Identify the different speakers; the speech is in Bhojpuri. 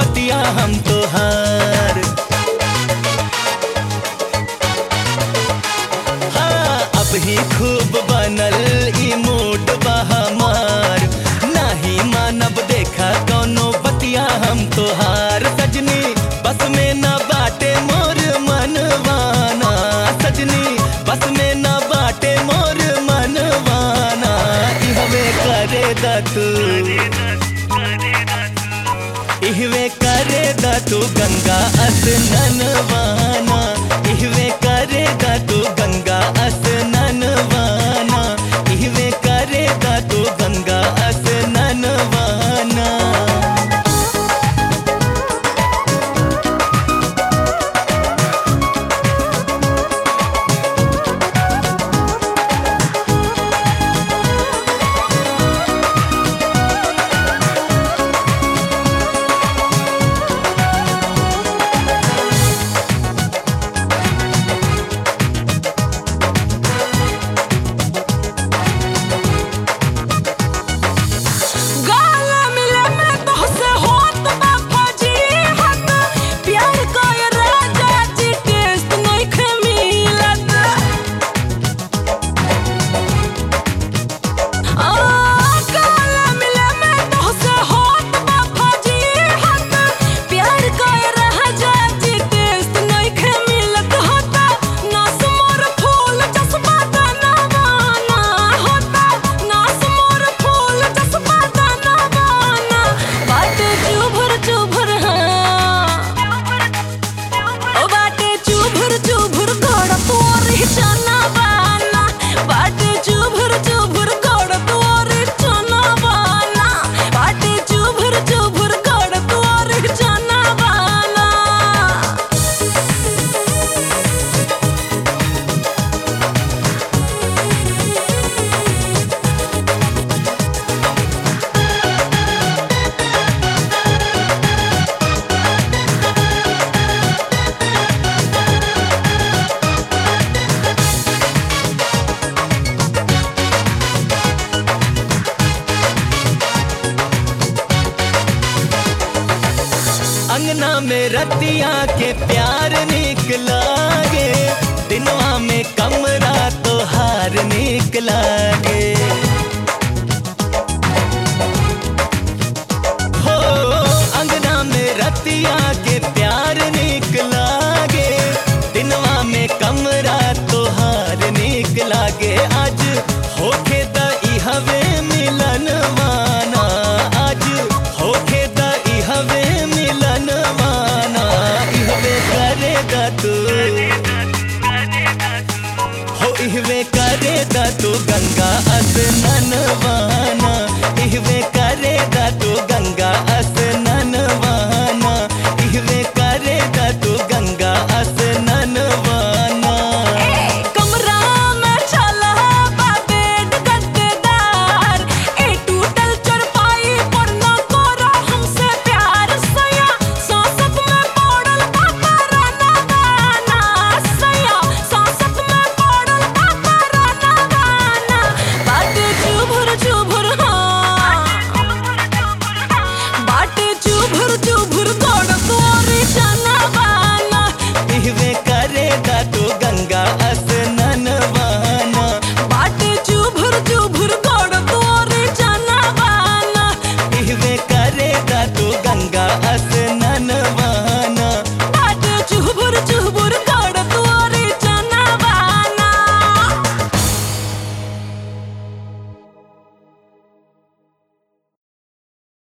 Speaker 1: बतिया हम तोहार हाँ अब ही खूब बनल ई मूड बा हमार नाही मानब देखा कौनो बतिया हम तोहार सजनी बस में न बाटे मोर मनवाना सजनी बस में न बाटे मोर मनवाना इहवे करे दा तू इहवे करे दा तू गंगा स्नानवाना इहवे करे दा तू गंगा स्नानवाना इहवे करे दा तू गंगा स्नानवाना
Speaker 2: गाला मिले में तोहसे होत बा फजीहत प्यार कए राजा जी टेस्ट नइखे मिलत आ गाला मिले में तोहसे होत बा फजीहत प्यार कए राजा जी टेस्ट नइखे मिलत होता नास मोर फूल जसबा दानवाना होता नास मोर फूल जसबा दानवाना बाटे चुभर चुभर हाँ ओ बाटे चुभर चुभर गोड़ तोरी चना बाना बाटे चुभर चुभर गोड़ तोरी चना बाना बाटे चुभर चुभर गोड़ तोरी चना बाना
Speaker 1: अंगना में रतिया के प्यार निकला गे दिनवा में कमरा तो हार निकला गे हो अंगना में रतिया के प्यार निकला गे दिनवा में कमरा तो हार निकला गे आज होके द हवे मिलन माना आज होके द हवे मिलन माना इहवे करेगा तू हो इहवे करेगा तू गंगा स्नानवा